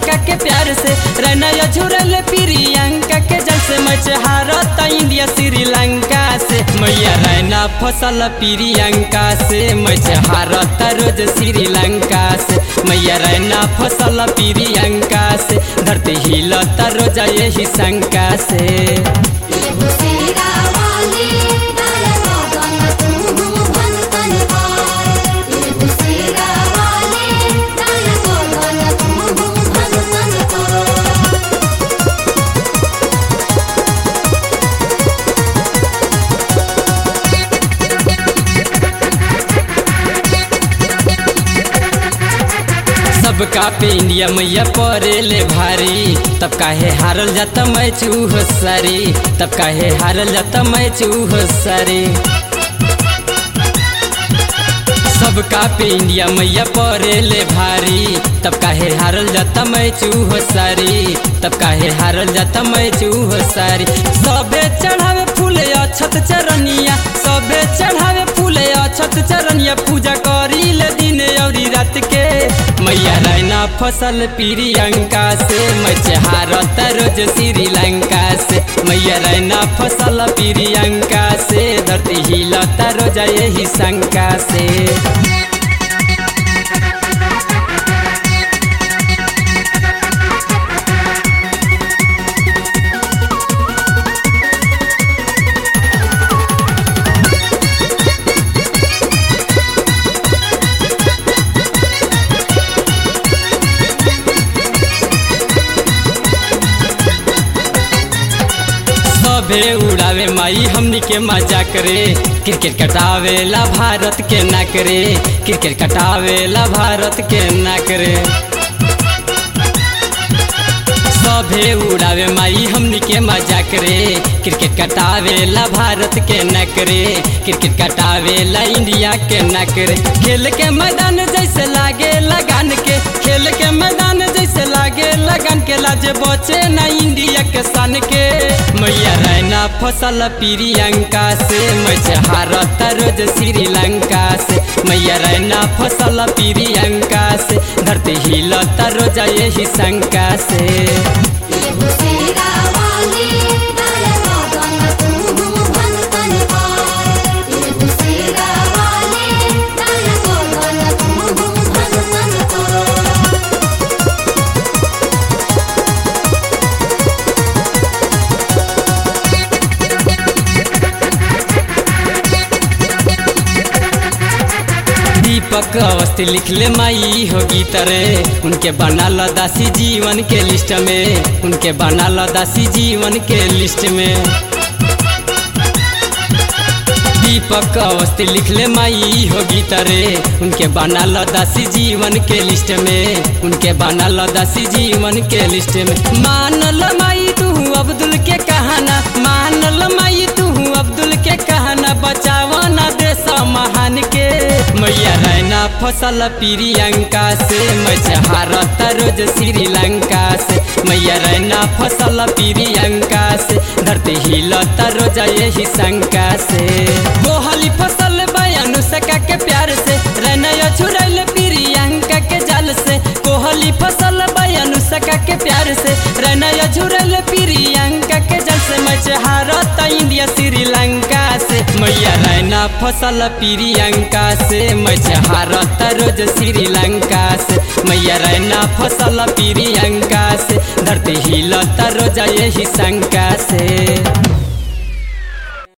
अनुष्का के प्यार से रैना झुरल प्रियंका के जल से मच हारत इंडिया श्रीलंका से मैया रैना फसल प्रियंका से मच हारत रोज श्रीलंका से मैया रैना फसल प्रियंका से धरती हिलत रोज यही शंका से एगो शेरा वाली डाल सदन तू भगतन पार एगो शेरा वाली डाल सदन तू भगतन पार सबका पे इंडिया मैया परे ले भारी तब काहे हारल जाता मैं चूह सारी तब काहे हारल जाता मैं चूह सारी सबका पे इंडिया मैया परे ले भारी तब काहे हारल जाता मैं चूह सारी तब काहे हारल जाता मैं चूह सारी सबे चढ़ावे फूले अछत चरनिया सबे चढ़ावे फूले अछत चरनिया पूजा करी ले दिन औरी रात के मैया रैना फसल प्रियंका से मचहारत रोज श्रीलंका से मैया रैना फसल प्रियंका से धरती हिलता रोज यही शंका से सबे उड़ावे माई हमनी के मजा करे क्रिकेट कटावेला भारत के ना करे क्रिकेट कटावेला भारत के ना करे सभे उड़ावे माई हमनी के मजा करे क्रिकेट कटावेला भारत के न करे क्रिकेट कटावेला इंडिया के न करे खेल के मैदान जैसे लागे लगान के खेल के मैदान जैसे लागे लगन के लाजे बचे न इंडिया के सन के मैया रैना फसल प्रियंका से मजहारत रोज श्रीलंका से मैया रैना फसल प्रियंका से धरती हिलता रोज यही शंका से एगो शेरा वाली डाल सदन तू भगतन पार एगो शेरा वाली डाल सदन तू भगतन पार दीपक अवस्थी लिखले माई हो गीत रे उनके बना दासी जीवन के लिस्ट में उनके बना दासी जीवन के लिस्ट में दीपक अवस्थी लिखले माई हो गीत रे उनके बना दासी जीवन के लिस्ट में उनके बना दासी जीवन के लिस्ट में मान ल माई तू अब्दुल के कहाना मान ल माई तू अब्दुल के कहाना बचावा ना देश महान के मैया रैना फसल प्रियंका से मजहारत रोज श्रीलंका से मैया रैना फसल प्रियंका से धरती हिलता रोज यही शंका से गोहली फसल बयानु सका के प्यार से रैना छुड़ैल प्रियंका के जाल से कोहली फसल बयानु सका के प्यार से रैना झुरल प्रियंका के जल से मचहारत इंडिया श्रीलंका से मैया रैना फसल प्रियंका से मचहारत रोज श्रीलंका से मैया रैना फसल प्रियंका से धरती हिलता रोज यही शंका से